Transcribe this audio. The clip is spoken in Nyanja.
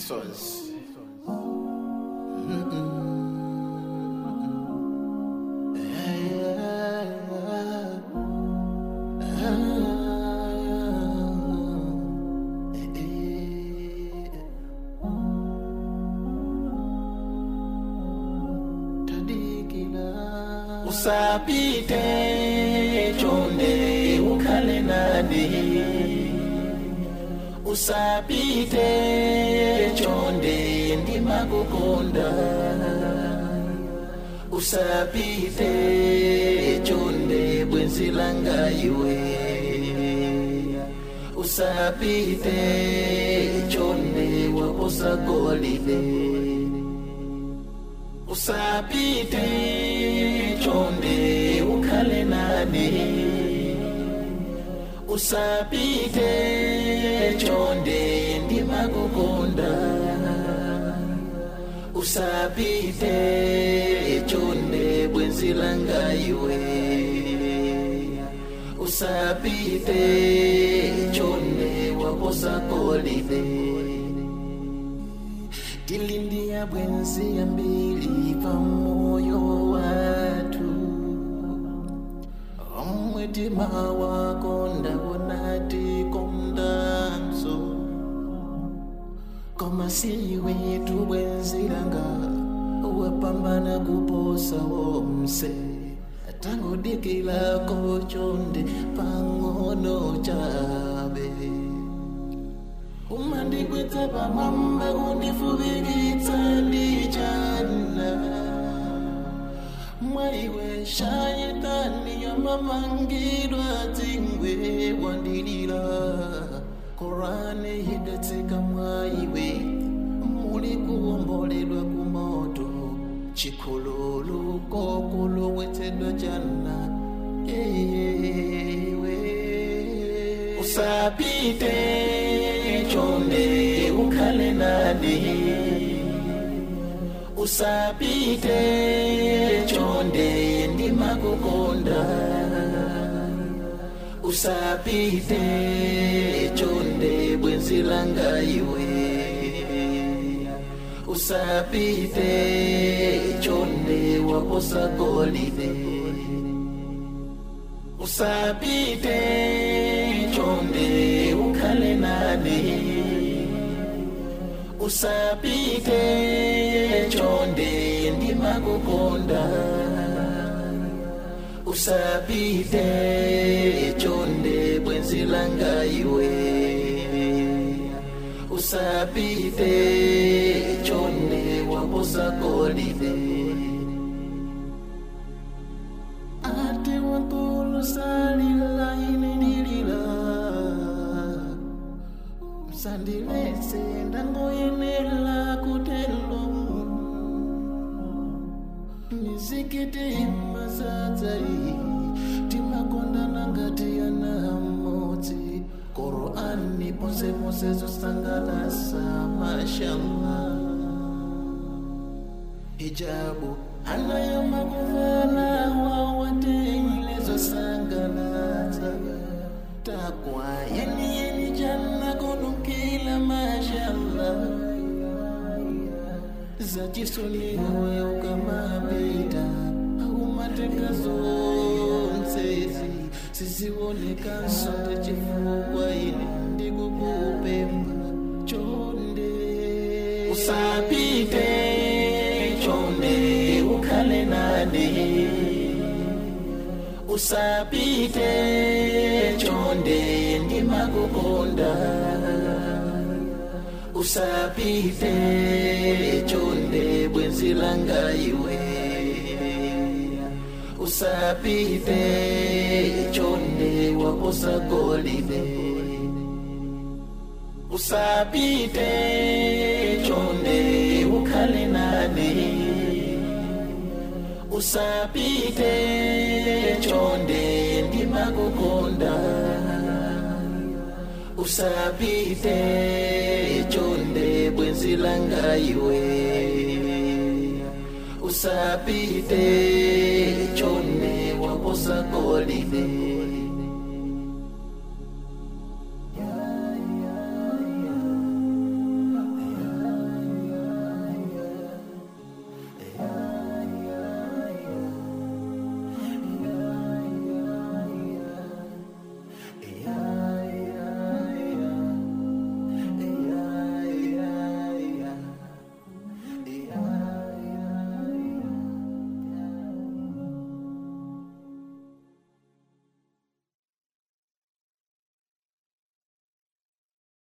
Sons. Usapite chonde ukhale nani usapite chonde ndimakukonda usapite chonde bwenzi langa iwe usapite chonde waposa golide usapite chonde ukhale nani usapite chonde ndimakukonda usapite chonde bwenzi langa iwe usapite chonde waposa golide tilindia bwenzi ya mbili pa moyo watu omwetima wako ndawonati komdanso koma si wetu bwenzilanga wapambana kuposa womse tangudikilako chonde pang'ono chabe umandikwetsa pamwamba kundifubikitsa ndichana mwaiwe shayetani yamamangidwa dzingwe wandilira korane hidetseka mwaiwe muli kuwomboledwa kumoto chikhululu kokulowetsedwa chana ewe usapite chonde ukhale nani usapite chonde ndimakukonda usapite chonde bwenzi langa iwe usapite chonde waposa golide usapite chonde ukhale nani usapite chonde ndimakukonda usapite chonde bwenzi langa iwe usapite chonde waposa golide ate wankulu salila inenilila msandilese ndangoyenela kutelo mizikiti mazadzai timakondana ngati ana amodzi korani ponse ponse zosangalasa mashallah hijabu anayomakuvala wawateile zosangalasa takwa yeni yeni janna kodukila mashallah zachisoniwe ukamapita aumateka zonsezi sizioneka sote chifukwa ine ndikukupemba chonde usapite chonde ukhale nani usapite chonde ndimakukonda usapite chonde bwenzi langa iwe usapite chonde waposa golide usapite chonde ukhale nani usapite chonde ndimakukonda usapite chonde bwenzi langa iwe usapite chonde waposa golide